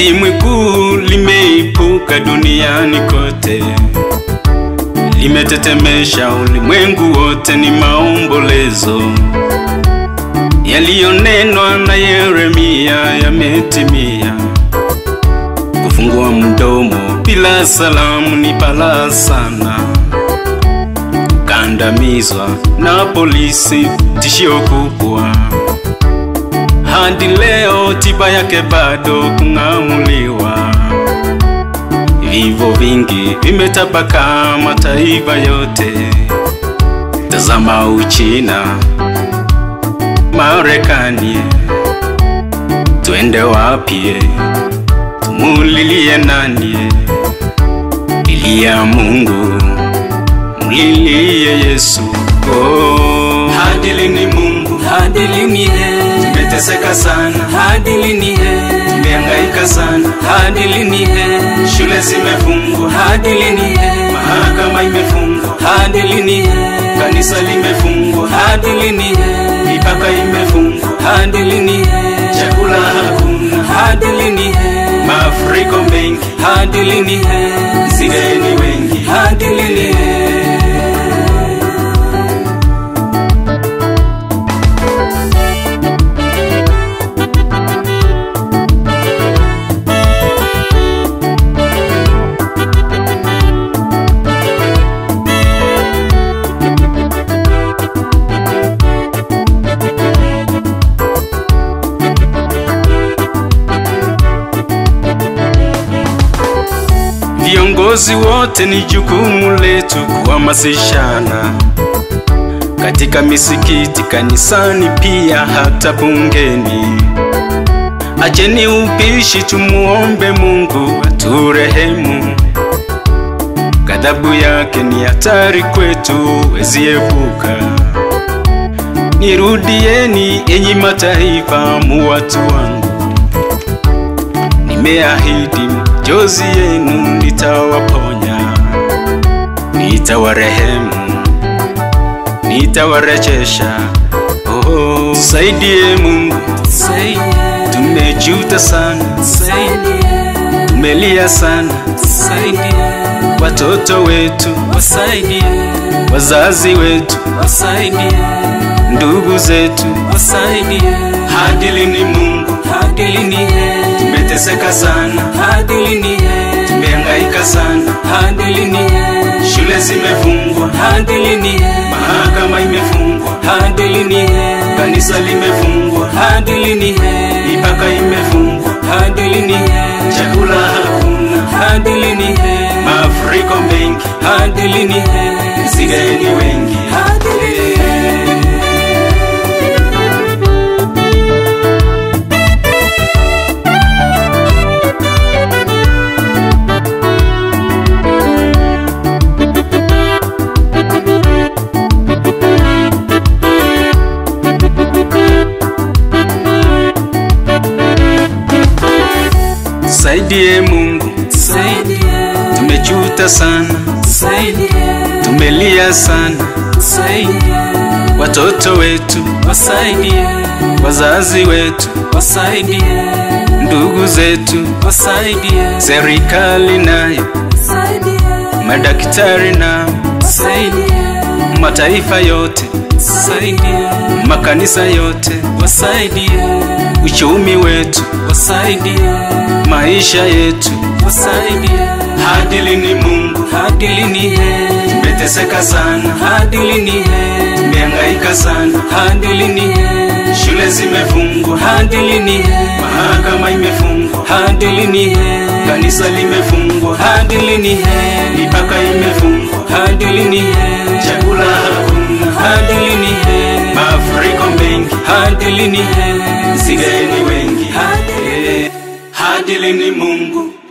Zimwi kuu limeipuka duniani kote, limetetemesha ulimwengu wote, ni maombolezo yaliyonenwa na Yeremia yametimia. Kufungua mdomo bila salamu ni balaa sana, kandamizwa na polisi, tishio kubwa. Hadi leo tiba yake bado kung'amuliwa. Vifo vingi vimetapakaa mataifa yote. Tazama Uchina, Marekani, twende wapi? Tumulilie nani? Lilia Mungu, mlilie Yesu. Oh, hadi lini Mungu? hadi lini he Tumeteseka sana, hadi lini he tumehangaika sana, hadi lini he shule zimefungwa, hadi lini he mahakama imefungwa, hadi lini he kanisa limefungwa, hadi lini he mipaka imefungwa, hadi lini he chakula hakuna, hadi lini he mafuriko mengi, hadi lini he zigeni wengi. hadi lini he Viongozi wote ni jukumu letu kuhamasishana katika misikiti, kanisani, pia hata bungeni. Acheni ubishi, tumuombe Mungu aturehemu. Ghadhabu yake ni hatari kwetu, weziepuka. Nirudieni enyi mataifa, mu watu wangu Nimeahidi jozi yenu nitawaponya, nitawarehemu, nitawarejesha. Oh, tusaidie Mungu, Saidie, tumejuta sana, saidie, tumelia sana, saidie, watoto wetu, wasaidie, wazazi wetu, wasaidie, ndugu zetu. wasaidie, Hadi lini Mungu? hadi lini he Tumeteseka sana, hadi lini he tumehangaika sana, hadi lini he shule zimefungwa, hadi lini he mahakama imefungwa, hadi lini he kanisa limefungwa, hadi lini he mipaka imefungwa, hadi lini he chakula hakuna, hadi lini he mafuriko mengi, hadi lini he zigeni wengi. hadi lini he Tusaidie Mungu, saidie tumejuta sana, saidie tumelia sana, saidie watoto wetu, wasaidie wazazi wetu, wasaidie ndugu zetu, wasaidie serikali nayo, saidie madaktari nao, saidie mataifa yote, saidie makanisa yote, wasaidie uchumi wetu, wasaidie maisha yetu. wasaidie Hadi lini Mungu? hadi lini he Tumeteseka sana, hadi lini he tumehangaika sana, hadi lini he shule zimefungwa, hadi lini he mahakama imefungwa, hadi lini he kanisa limefungwa, hadi lini he mipaka imefungwa, hadi lini he chakula hakuna, hadi lini he mafuriko mengi, hadi lini he zigeni wengi. Hadi Eh, Hadi lini Mungu?